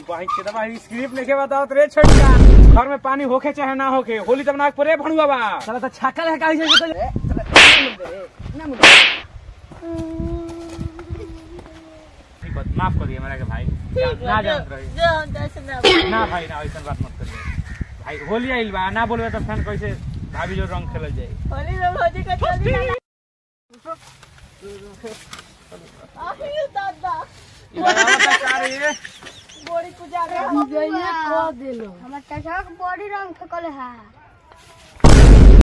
बहन के दबा स्क्रिप्ट लिखे बताओ तो रे छोटका घर में पानी होके चाहे ना होके होली तब नाक पर रे भणुआ बा साला तो छक्का है काहे से तो ठीक बात, माफ कर दिए मेरा के भाई ना जानत रही ना भाई ना ऐसा बात मत करिए भाई होली आइल बा ना बोलबे तो फैन कैसे भाभी जो रंग खेलल जाए ई बतावा तो का रे हमर टटक बॉडी रंग फेकल है